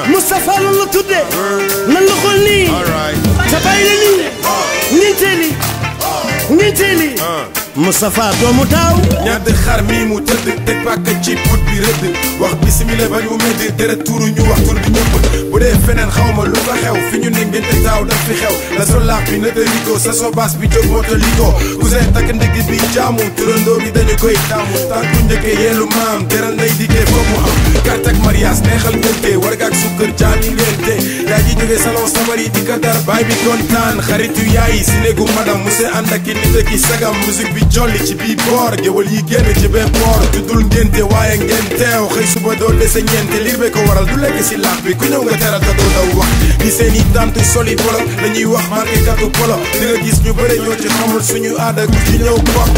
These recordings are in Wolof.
Moustapha loolu la tuddee nan la xool nii sa bàyyi la nii ñeenteeli ñeenteeli Moustapha doomu daaw ñaata xar mi mu tëdd teg pàkk ci put bi rëdd wax bisimila ba ñu medd deret tuuru ñu wax tur bi ñëpp bu dee feneen xaw ma lu fa xew fi ñu ne ngente taaw daf fi xew la so laax bi na tëliko sa so baas bi jóg moto liko cousin takk ndigg bi jaamu turandoo bi dañu koy taamu tànku njëkke yeelu maam teral nday dikkee foog mu am carte ak mariage neexal ngente warga ak sukkër jaami ngente yaa ji jógee salon samari di kadar baay bi kontaan xaritu yaay si néegu madam mu se ànd ak i nit ak i sagam musique bi jolli ci bii boor géwal yi génn ci bee boor juddul ngénte waaye ngeen teew xëy suba doo dese ñeente liir be ko waral du lekk si laax bi ku ñëw nga teral te doo daw wax di seen i tante soli polo dañuy wax marqué katu polo di nga gis ñu bëre ñoo ci xamul suñu aada ku ci ñëw bokk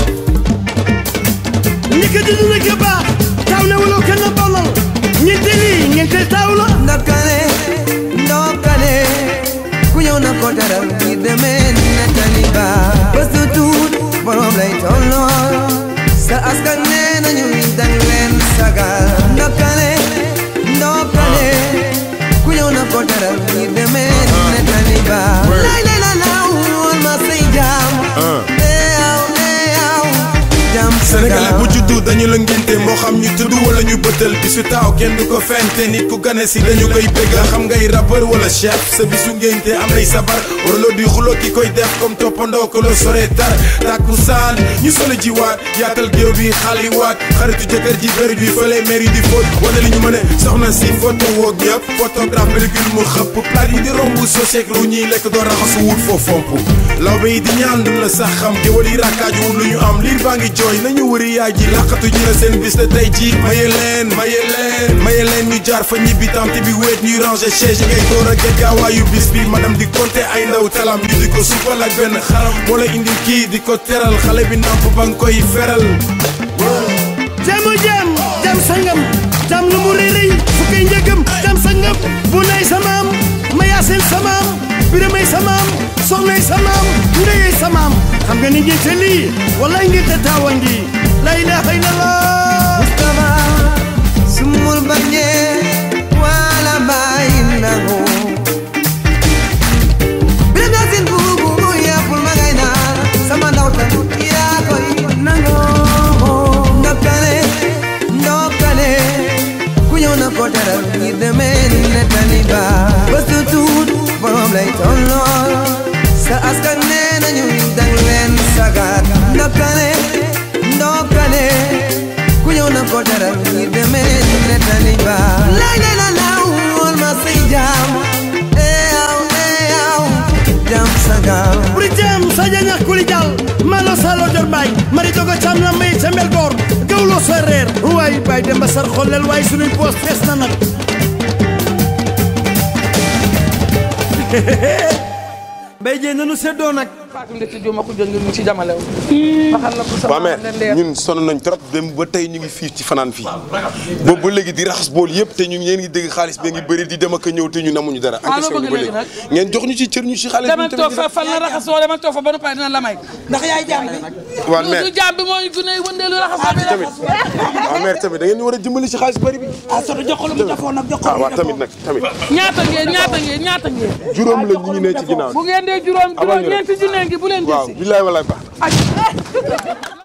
ni ko dund na ko baax taw ne wala kenn bonal ñeenteeli ñeenteel taw la ndokale ndokale ku ñëw na ko teral ngir demee nettali ba bés du tuut borom lay tollool sa askan nee nañu dang leen sagal ndokale ndokale ku ñëw na ko teral ngir demee nettali ba lay lay la law woon ma say jaam eew eew jaam Sénégalais bu juddu dañu la ngénte moo xam ñu tudd wala ñu bëttal bisu taaw kenn du ko fente nit ku gane si dañu koy bégga xam ngay rappeur wala chef sa bisu ngénte am nay sabar waraloo di xuloo ki koy def comme toppandoo ko la sore tar tàkku saan ñu solo jiwaat yaatal géew bi xaliwaat xaritu jëkkër ji bëri bi fële mairie di fóot wane li ñu mën a soxna si photo woog ñëpp photographe pellicule mu xëpp plat yi di romb soseek ru ñuy lekk doo raxasu wut foo fomp lawbe yi di ñaan dun la sax xam géwal yi rakkaaju wut lu ñu am liir baa ngi jooy nañu wëri yaay ji laqatu ji la seen bis la tey ji maye leen maye leen maye leen ñu jaar fa ñibbi tamti bi wéet ñuy ranger chaise yi ngay door a get gaawaayu bis bi madame di compter ay ndaw talam ñu di ko supal ak benn xaram moo la indi kii di ko teral xale bi namp ba nga koy feral jamu jam jam sangam jam lu mu rëy rëy fukki njëgam jam sangam bu nay samaam ma yaasin samaam biramay samaam soxnay samaam ndeyey samaam xam nga ni ngeen te lii wala ngeen te taawa ngi la ilaha illallah Mustafa sumul bañe wala bayin nangu Biram Yaasin buubu yàppul ma ngay naan sama ndaw tan yaa koy nangu ndokkale ndokkale ku ñëw na ko teral ngir demee ni nettali ba bés du tuut borom lay tollool sa askan nee nañu dang leen sagat ndokkale ndokkale ku ñëw na ko teral ngir demee ni nettali ba lay lay la law woon ma say jaam eew eew jaam sagal buri jam saja ñax kuli jal malo salo jor bay mari dogo cam na may ca mbel goor gawlo so reer waay bay demba sar xollel waay sunuy poos fees na nag bay jee nanu seddoo nag Fatou Ndeye Diop ma ko jël ngir mu ci jamale wu. waxal la ko sama waa mais leer. ñun sonn nañ trop dem ba tey ñu ngi fii ci fanaan fii boobu ba léegi di raxas bool yëpp te ñu ngeen ngi dégg xaalis bi ngi bëri di dem ak a ñëw te ñu namuñu dara Ah, encaissé loo ñu bëgg ba léegi léegi ngeen jox ñu ci cër ñu ci xaalis bi demal toog fa fan la raxasoo demal toog fa ba noppi dina la may ndax yaay jaam bi. waa du mais du jaam bi mooy gune wëndeelu raxasoo bi tamit waaw mais tamit da ngeen ñu war a dimbali ci xaalis bëri bi ah soto jox ko lu mu defoon nag jox ko ah lu mu waa tamit nag tamit ñaata ngeen ñaata ngeen ñaata ngeen. juróom la ñu ngi ne ci ginnaaw bu ngeen dee juróom Abal juróom ñu rek. ñeenti junne ngi bu leen waaw desi. billaay walaay baax ak